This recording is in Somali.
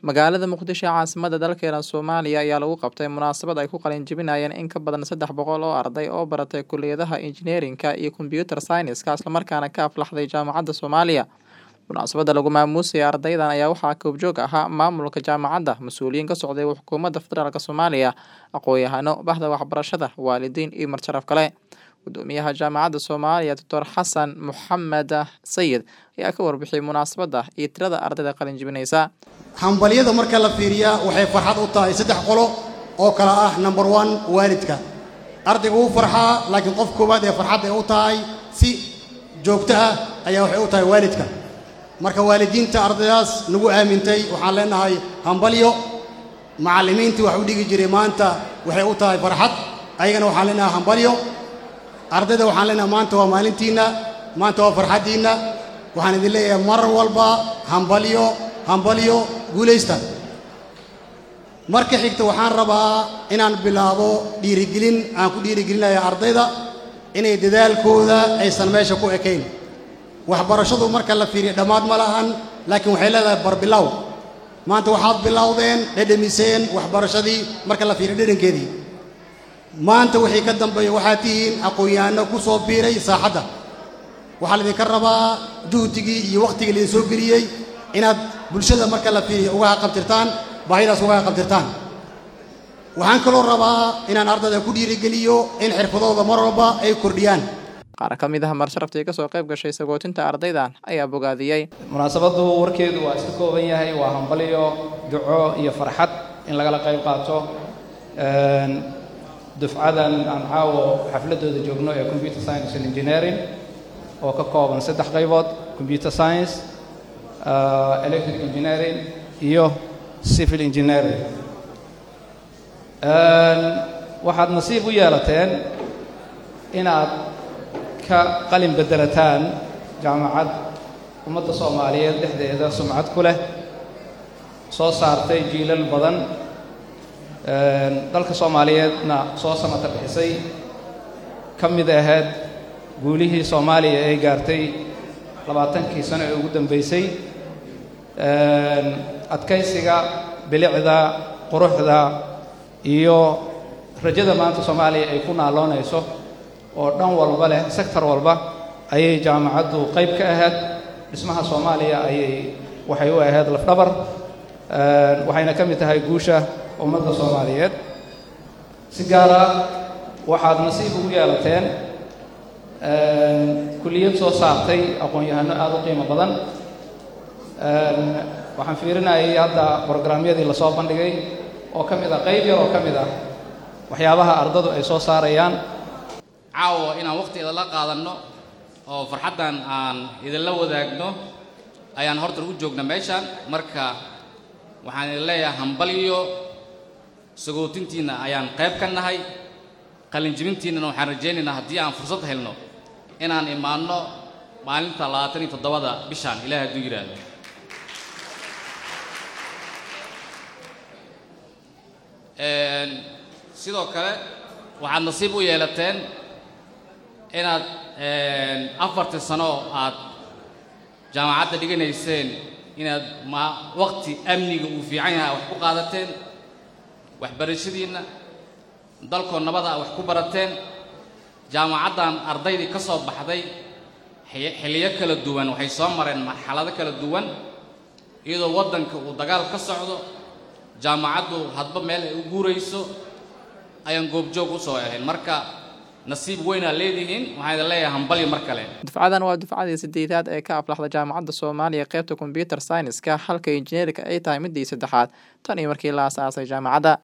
Magaalada Muqdisho ee caasimadda dalkeena Soomaaliya ayaa lagu qabtay munaasabad ay ku qalin jebinayaan in ka badan saddex boqol oo arday oo baratay kulliyadaha injineerinka iyo kombiyuutar sayniska islamarkaana ka aflaxday jaamacadda Soomaaliya. Munaasabadda lagu maamuusay ardaydan ayaa waxaa koobjoog ahaa maamulka jaamacadda, mas'uuliyiin ka socday xukuumadda federaalk Soomaaliya, aqoon-yahano, bahda waxbarashada, waalidiin iyo marti-sharaf kale. Guddoomiyaha Jaamacadda Soomaaliya Dr. Xasan Maxamed Sayid ayaa ka warbixiyay munaasabadda iyo tirada ardayda qalin jebinaysa. hambalyada marka la fiiriyaa waxay farxad u tahay saddex qolo oo kale ah number one waalidka ardayga wuu farxaa laakiin qof koowaad ee farxadda ay u tahay si joogto ah ayaa waxay u tahay waalidka marka waalidiinta ardaydaas nagu aamintay waxaan leenahay hambalyo macallimiintii wax u dhigi jiray maanta waxay u tahay farxad ayagana waxaan leenahay hambalyo ardayda waxaan leenahay maanta waa maalintiinna maanta waa farxaddiinna waxaan idin leeyahay mar walba hambalyo hambalyo guulaysta marka xigta waxaan rabaa inaan bilaabo dhiirigelin aan ku dhiirigelinaya ardayda inay dadaalkooda aysan meesha ku ekayn waxbarashadu marka la fiiriyo dhammaad ma lahan laakiin waxay leedahay barbilow maanta waxaad bilowdeen dhedhemiseen waxbarashadii marka la fiiriyo dhedhankeedii maanta wixii ka dambeeya waxaad tihiin aqoon-yahanno ku soo biiray saaxadda waxaa laydinka rabaa juhdigii iyo wakhtigii laydin soo geliyey inaad bulshada marka la fiiriyo uga haqabtirtaan baahidaas uga haqabtirtaan waxaan kaloo rabaa inaan ardayda ku dhiirigeliyo in xirfadooda mar walba ay kordhiyaan Qaar ka mid ah marsharaftii ka soo qayb gashay sagootinta ardaydan ayaa bogaadiyey. munaasabaddu warkeedu waa iska kooban yahay waa hambalyo duco iyo farxad in lagala qayb qaato dufcadan aan caawo xafladooda joogno ee computer science and engineering oo ka kooban saddex qaybood computer science electric engineering iyo civil engineering waxaad nasiib u yeelateen inaad ka qalin beddelataan jaamacad ummadda soomaaliyeed dhexdeeda sumcad ku leh soo saartay jiilal badan dalka soomaaliyeedna soo samata bixisay ka mid ahayd guulihii soomaaliya ee gaartay labaatankii sano ee ugu dambaysay adkaysiga bilicda quruxda iyo rajada maanta soomaaliya ay ku naaloonayso oo dhan walba leh sektor walba ayay jaamacaddu qayb ka ahayd dhismaha soomaaliya ayay waxay u ahayd lafdhabar waxayna ka mid tahay guusha ummadda soomaaliyeed si gaara waxaad nasiib ugu yeelateen kulliyad soo saartay aqoon-yahanno aada u qiimo badan waxaan fiirinayay hadda brograamyadii lasoo bandhigay oo ka mid ah qayb yar oo ka mid ah waxyaabaha ardadu ay soo saarayaan caawa inaan wakhtigeeda la qaadanno oo farxaddan aan idinla wadaagno ayaan horta u joogna meeshaan marka waxaan idin leeyahay hambalyo sagootintiinna ayaan qayb ka nahay qalinjibintiinnana waxaan rajaynaynaa haddii aan fursad helno inaan imaanno maalinta labaatan iyo toddobada bishaan ilaah hadduu yidhaahdo sidoo kale waxaad nasiib u yeelateen inaad afartii sano aad jaamacadda dhiganayseen inaad ma waqti amniga uu fiican yahay wax ku qaadateen waxbarashadiinna dalkoo nabada a wax ku barateen jaamacaddan ardaydii ka soo baxday xilliyo kala duwan waxay soo mareen marxalado kala duwan iyadoo waddanka uu dagaal ka socdo jaamacaddu hadba meel ay u guurayso ayaan goobjoog u soo ahayn marka nasiib weynaa leedihiin waxaan idin leeyahay hambalyo mar kale Dufcadan waa dufcadii sideedaad ee ka aflaxda jaamacadda Soomaaliya qaybta kombiyuutar sayniska halka injineerinka ay tahay midii saddexaad tan iyo markii la aasaasay jaamacadda